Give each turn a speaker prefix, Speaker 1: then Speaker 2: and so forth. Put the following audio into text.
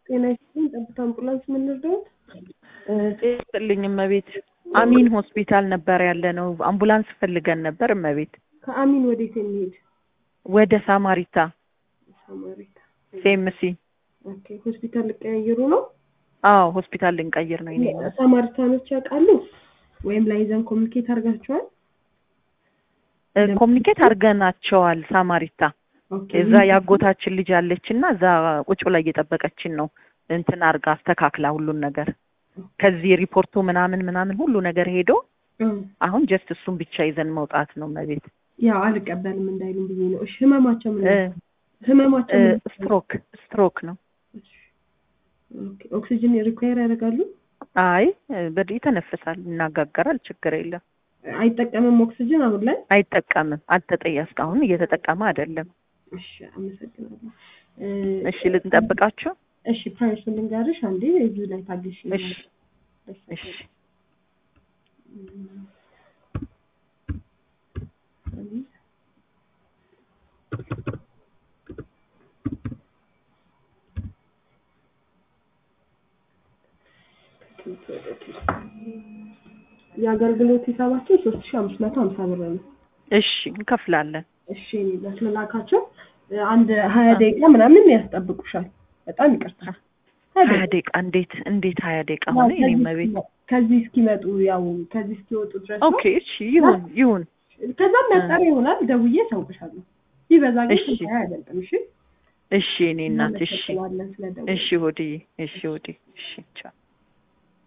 Speaker 1: ጤና ይስጥልኝ። ጠብታ አምቡላንስ ምን ልርዳዎት?
Speaker 2: ጤስጥልኝ እመቤት። አሚን ሆስፒታል ነበር ያለ ነው። አምቡላንስ ፈልገን ነበር እመቤት።
Speaker 1: ከአሚን ወዴት የሚሄድ
Speaker 2: ወደ ሳማሪታ
Speaker 1: ሳማሪታ።
Speaker 2: ሴምሲ።
Speaker 1: ኦኬ ሆስፒታል ልቀያየሩ ነው?
Speaker 2: አዎ ሆስፒታል ልንቀይር ነው። ይኔ
Speaker 1: ሳማሪታኖች ያውቃሉ ወይም ላይዘን ኮሚኒኬት አድርጋችኋል?
Speaker 2: ኮሚኒኬት አድርገናቸዋል። ሳማሪታ
Speaker 1: ኦኬ
Speaker 2: እዛ ያጎታችን ልጅ አለች እና እዛ ቁጭ ብላ እየጠበቀችን ነው። እንትን አርጋ አስተካክላ ሁሉን ነገር ከዚህ ሪፖርቱ ምናምን ምናምን ሁሉ ነገር ሄዶ
Speaker 1: እ
Speaker 2: አሁን ጀስት እሱን ብቻ ይዘን መውጣት ነው እመቤት።
Speaker 1: ያው አልቀበልም እንዳይሉም ብዬ ነው። እሺ ህመማቸው ምን
Speaker 2: እ
Speaker 1: ህመማቸው ምን
Speaker 2: ስትሮክ ስትሮክ ነው።
Speaker 1: ኦኬ ኦክሲጅን ሪኳየር ያደርጋሉ?
Speaker 2: አይ በድ ይተነፍሳል፣ ይናጋገራል፣ ችግር የለም።
Speaker 1: አይጠቀምም ኦክሲጅን አሁን ላይ?
Speaker 2: አይጠቀምም። አልተጠያ እስካሁን እየተጠቀመ አይደለም።
Speaker 1: እሺ አመሰግናለሁ። እ
Speaker 2: እሺ ልንጠብቃቸው።
Speaker 1: እሺ ፕራይሱን ልንገርሽ አንዴ እዚሁ ላይ ታግሽ።
Speaker 2: እሺ እሺ
Speaker 1: የአገልግሎት ሂሳባችን ሶስት ሺ አምስት መቶ ሀምሳ ብር ነው።
Speaker 2: እሺ እንከፍላለን።
Speaker 1: እሺ ለስላካቸው አንድ ሀያ ደቂቃ ምናምን ያስጠብቁሻል። በጣም ይቅርታ።
Speaker 2: ሀያ ደቂቃ እንዴት እንዴት ሀያ ደቂቃ ሆነ? የኔ እመቤት
Speaker 1: ከዚህ እስኪመጡ ያው ከዚህ እስኪወጡ ድረስ ነው።
Speaker 2: ኦኬ እሺ ይሁን ይሁን።
Speaker 1: ከዛም ያጠረ ይሆናል። ደውዬ እሰውቅሻለሁ። ቢበዛ ግን
Speaker 2: እሺ።
Speaker 1: ስንት አይበልጥም። እሺ
Speaker 2: እሺ እኔ እናት እሺ
Speaker 1: እናመሰግናለን ስለደወልሽ።
Speaker 2: እሺ ሆድዬ እሺ ሆዴ እሺ ቻው